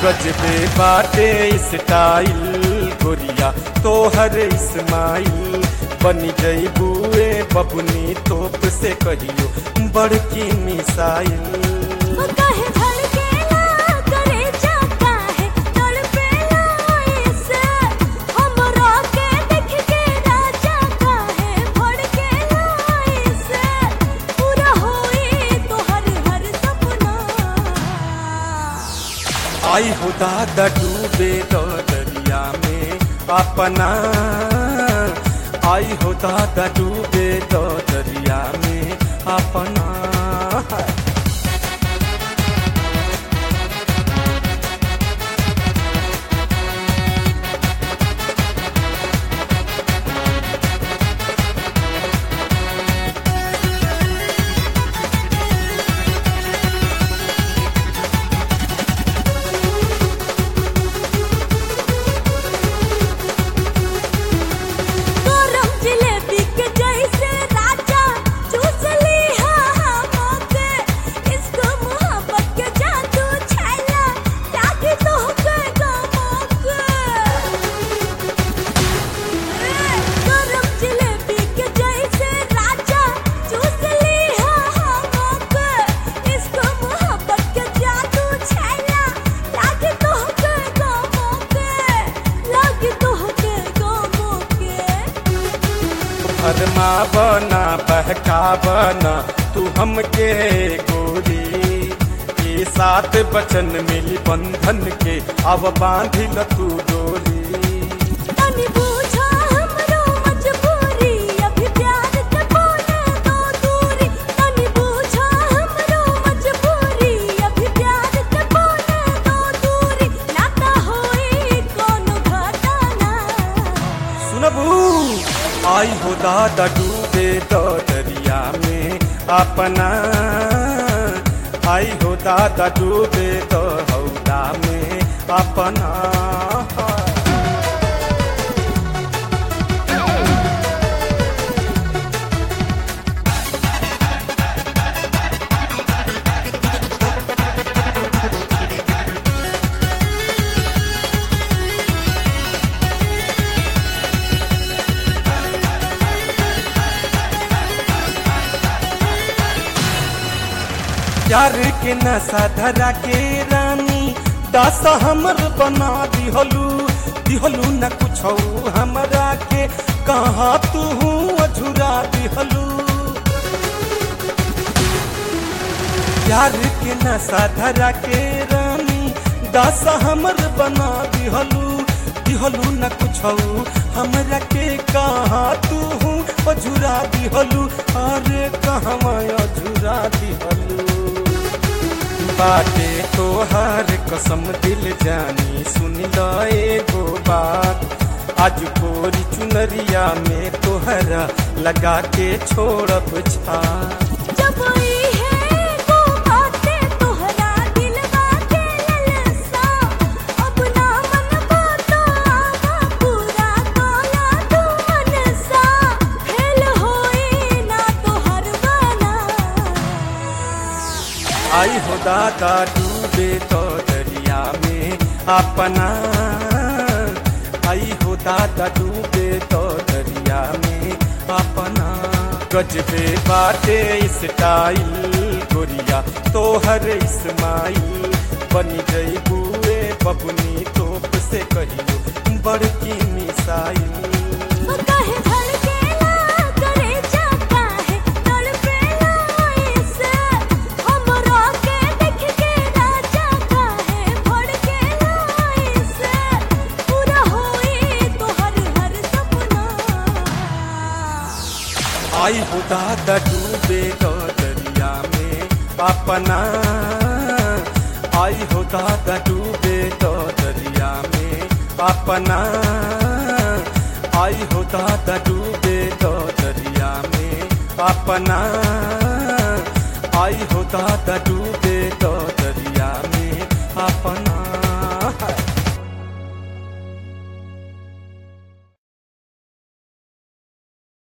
गजबे बाटे स्टाइल गोरिया तोहर इस्माइल बनी जईबुए बबुनी तोप से कहियो बड़की मिसाइल काहे धड़केला करे जाता है तड़पेला ऐसे हमरा के देख के राजा काहे भड़केला ऐसे पूरा होई तोहर हर सपना आई हो दादा डूबे तो दरिया में अपना आई हो दादा डूबे तो दरिया में अपना गरम जिलेबी के जैसे राजा चूस ली हमके इश्क मोहब्बत के जादू छैला लागी तो के गमके गरम जिलेबी के जैसे राजा चूस ली हमके इश्क मोहब्बत के जादू छैला लागी तो के गमके लागी तो के गमके फरमा बना बहका बना तू हमके गोरी ये सात बचन मिली बंधन के अब बांधिल तू डोरी तनी पूछा हमरो मजबूरी अभी प्यार के बोले दो दूरी तनी पूछा हमरो मजबूरी अभी प्यार के बोले दो दूरी नाता होई कोनो घटना सुनबू आई हो दादा डूबे तो दरिया में अपना आई हो दादा डूबे तो हौदा में अपना प्यार के नशा धरा के रानी दास हमर बना दिहलू दिहलू न कुछ हमरा के कहाँ तू अझुरा दिहलू प्यार के नशा धरा के रानी दास हमर बना दिहलू दिहलू न कुछ हमरा के कहाँ तू अझुरा दिहलू अरे कहवा अझुरा दिहलू बाटे तोहार कसम दिल जानी सुन ल एगो बात आज कोरी चुनरिया में तोहरा लगा के छोड़ब छा जब ई है वो बातें तोहरा दिलवा के ललसा अब ना मन बातो आवा पूरा तोला तू मनसा फेल होई ना तोहर बना आई हो दादा डूबे तो दरिया में अपना आई हो दादा डूबे तो दरिया में अपना गजबे बाटे स्टाइल गोरिया तोहर इस्माइल बनी जईबुए बबुनी तोप से कहियो बड़की मिसाइल काहे धड़केला करे जाता है तड़पेला ऐसे हमरा के देख के राजा काहे भड़केला ऐसे पूरा होई तोहर हर सपना आई हो दादा डूबे तो दरिया में अपना आई हो दादा डूबे तो दरिया में अपना आई हो दादा डूबे तो दरिया में अपना आई हो दादा डूबे तो दरिया में अपना